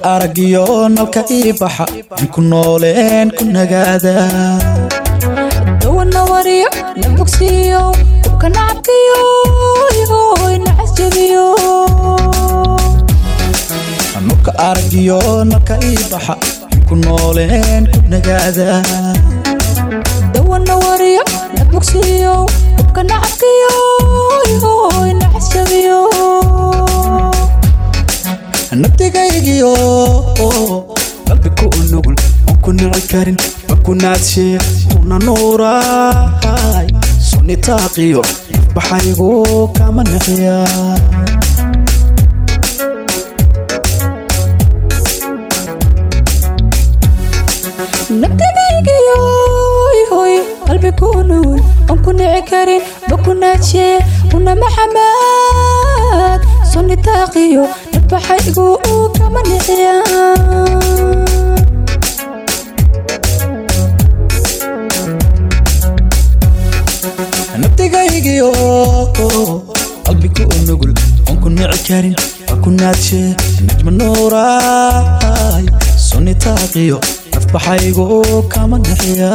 aragiyo nalka ii baxa aan ku nooleen ku nagaada dawana wariyo na bogsiiyo ubka nacabkiyo igoy nacas jabiyo nurka aragiyo nalka ii baxa aan ku nooleen ku nagaada dawana wariyo na bogsiiyo ubka nacabkiyo igoy nacas jabiyo nabdigaygiyo qalbi ku nugul oon ku nici karin ma ku naadshe una nuurahay sunni taaqiyo baxaygu kama nixiya nabdigaygiyo igoy qalbi ku nugul oon ku nici karin bakunaaje una maxamaad sunni taaqiyo nadbaxaygu kama niciya nabdigaygiyo qalbi ku nugul oon ku nici karin ma ku naadshe najma nuurahay sunni taaqiyo nafbaxaygu kama nixiya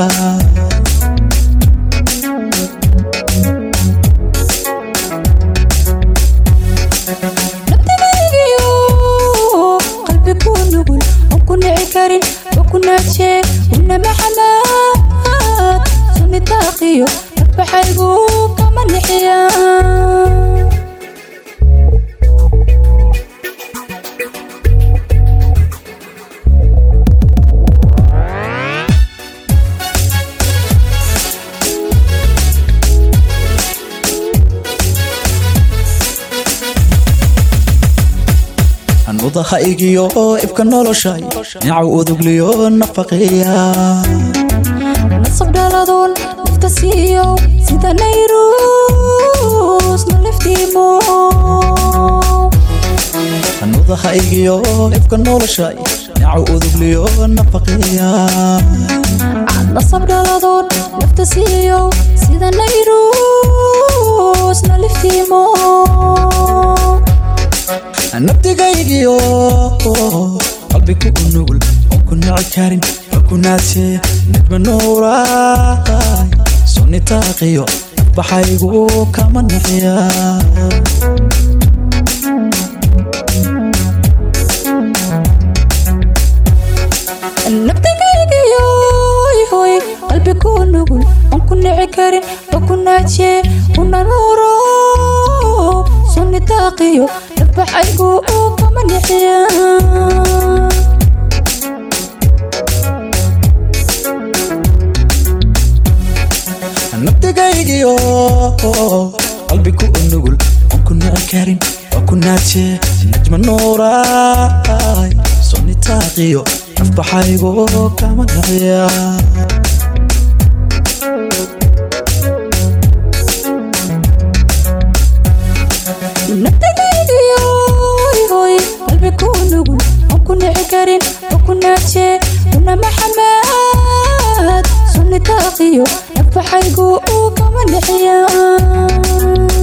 nabdigaygiyo qalbi ku nugul oon ku nici karin bakunaaje una maxamaad sunni taaqiyo nadbaxaygu kama nixiya nudahaygiyo ibka noloshay nicaw udugliyo nafaqiya nasab dhaladoon nafta siiyo sida nayrus naliftiimo nudahaygiyo ibka noloshay nicaw udugliyo nafaqiya nasab dhaladoon nafta siiyo sida nayrus naliftiimo nabdigaygiyo qalbi ku nugul oon ku nici karin ma ku naadshe najma nuurahay sunni taaqiyo baxaygu kama nixiya nabdigaygiyo ihoy qalbi ku nugul oon ku nici karin bakunaaje una nuuro sunni taaqiyo nadbaxaygu kama nixiya nabdigaygiyo ihoy qalbi ku nugul oon ku nici karin bakunaaje una nuuro sunni taaqiyo nadbaxaygu kama nixiya nabdigaygiyo ihoy qalbi ku nugul oon ku nici karin bakunaaje una nuuro sunni taaqiyo nadbaxaygu kama nixiya nabdigaygiyo qalbi ku nugul oon ku nici karin waa ku naadshe najma nuurahay sunni taaqiyo nafbaxaygu kama nixiya nabdigaygiyo ihoy qalbi ku nugul oon ku nici karin bakunaaje una maxamaad sunni taaqiyo nadbaxaygu kama nixiya